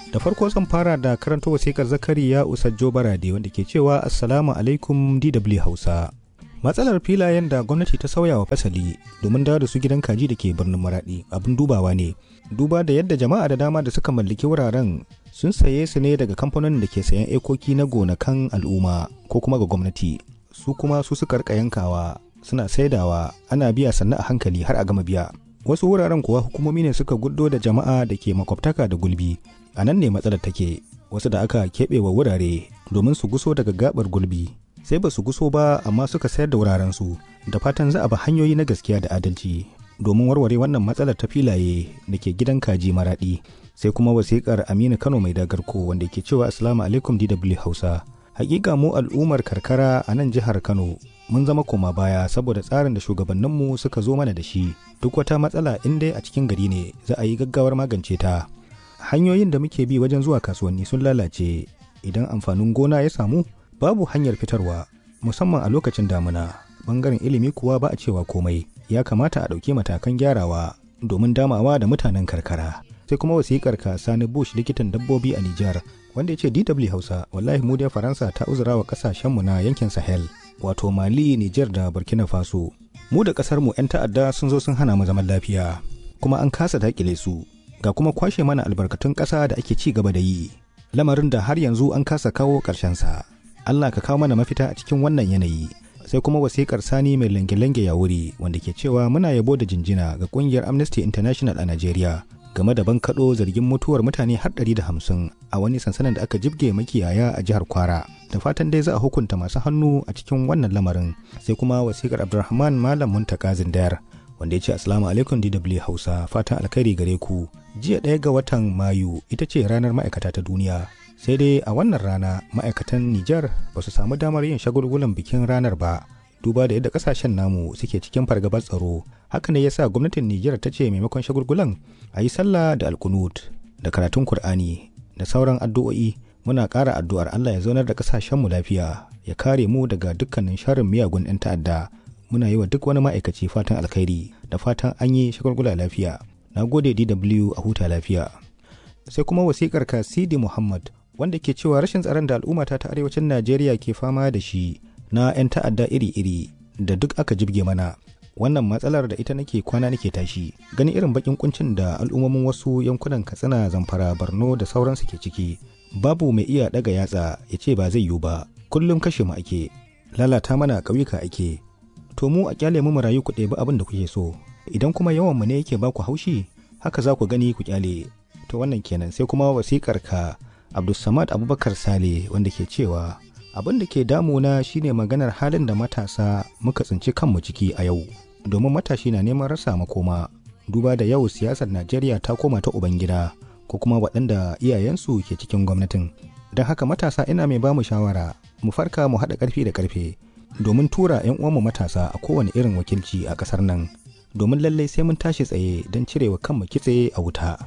da farko zan fara da karanta wasikar zakariya usajjo barade wanda ke cewa assalamu alaikum dw hausa matsalar filayen da gwamnati ta sauya wa fasali domin dawo da su gidan kaji da ke birnin maradi abin dubawa ne duba da yadda jama'a da dama da suka mallaki wuraren sun saye su ne daga kamfanonin da ke sayan ekoki na gonakan al'umma ko kuma ga gwamnati su kuma su suka rika yankawa suna saidawa ana biya sannan a hankali har a gama biya wasu wuraren kuwa hukumomi ne suka guddo da jama'a da ke makwabtaka da gulbi a nan ne matsalar take wasu da aka keɓe wa wurare domin su guso daga gabar gulbi sai ba su guso ba amma suka sayar da wuraren su da fatan za a bi hanyoyi na gaskiya da adalci domin warware wannan matsalar ta filaye da ke gidan kaji maraɗi sai kuma wasikar aminu kano mai dagarko wanda ke cewa assalamu alaikum dw hausa hakika mu al'ummar karkara a nan jihar kano mun zama koma baya saboda tsarin da shugabanninmu suka zo mana da shi duk wata matsala in dai a cikin gari ne za a yi gaggawar magance ta hanyoyin da muke bi wajen zuwa kasuwanni sun lalace idan amfanin gona ya samu babu hanyar fitarwa musamman a lokacin damuna bangaren ilimi kuwa ba a cewa komai ya kamata a ɗauki matakan gyarawa domin damawa da mutanen karkara sai kuma wasikar ka sani bush likitan dabbobi a nijar wanda ya ce dw hausa wallahi mu dai faransa ta uzura wa kasashenmu na yankin sahel wato mali nijar da burkina faso mu da kasar mu 'yan ta'adda sun zo sun hana mu zaman lafiya kuma an kasa dakile su ga kuma kwashe mana albarkatun ƙasa da ake ci gaba da yi lamarin da har yanzu an kasa kawo sa allah ka kawo mana mafita a cikin wannan yanayi sai kuma wasikar sani mai lange-lange ya wuri wanda ke cewa muna yabo da jinjina ga kungiyar amnesty international a najeriya game da bankaɗo zargin mutuwar mutane har ɗari da hamsin a wani sansanin da aka jibge makiyaya a jihar kwara da fatan dai za a hukunta masu hannu a cikin wannan lamarin sai kuma wasikar abdulrahman malam muntaka zindayar wanda ya ce asalamu alaikum dw hausa fatan alkhairi gare ku jiya ɗaya ga watan mayu ita ce ranar ma'aikata ta duniya sai dai a wannan rana ma'aikatan nijar ba su samu damar yin shagulgulan bikin ranar ba duba da yadda kasashen namu suke cikin fargabar tsaro haka ne yasa gwamnatin nijar ta ce maimakon shagulgulan a yi sallah da alkunut da karatun kur'ani da sauran addu'o'i muna ƙara addu'ar allah ya zaunar da kasashenmu lafiya ya kare mu daga dukkanin sharrin miyagun 'yan ta'adda muna yi wa duk wani ma'aikaci fatan alkhairi da fatan an yi shagulgula lafiya na gode dw a huta lafiya sai kuma wasikar ka sidi muhammad wanda ke cewa rashin tsaron da al'ummata ta arewacin najeriya ke fama da shi na 'yan ta'adda iri-iri da duk aka jibge mana wannan matsalar da ita nake kwana nake tashi gani irin bakin kuncin da al'ummomin wasu yankunan katsina zamfara borno da sauransu ke ciki babu mai iya daga yatsa ya ce ba zai yiwu ba kullum kashe mu ake lalata mana ƙauyuka ake to mu a kyale mu rayu ku ɗebi abin da kuke so idan kuma yawan mu ne yake ba ku haushi haka za ku gani ku kyale to wannan kenan sai kuma wasikar ka abdulsamad abubakar sale wanda ke cewa abin da ke damuna shine maganar halin da matasa muka tsinci kanmu ciki a yau domin matashi na neman rasa makoma duba da yau siyasar najeriya ta koma ta ubangida ko kuma waɗanda iyayensu ke cikin gwamnatin don haka matasa ina mai bamu shawara mu farka mu haɗa ƙarfi da ƙarfe domin tura 'yan uwanmu matasa a kowane irin wakilci a ƙasar nan domin lallai sai mun tashi tsaye don cirewa kanmu kitse a wuta.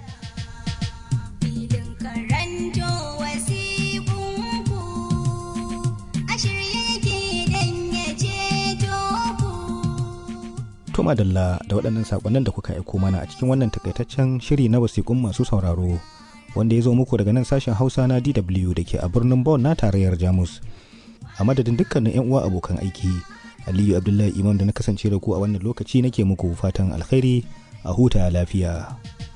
To madalla da waɗannan saƙonnin da kuka aiko mana a cikin wannan takaitaccen shiri na wasiƙun masu sauraro wanda ya zo muku daga nan sashen Hausa na DW da ke a birnin Bonn na tarayyar Jamus. A madadin dukkanin 'yan uwa abokan aiki, Aliyu Abdullahi Imam da na kasance da ku a wannan lokaci nake muku fatan alkhairi a huta lafiya.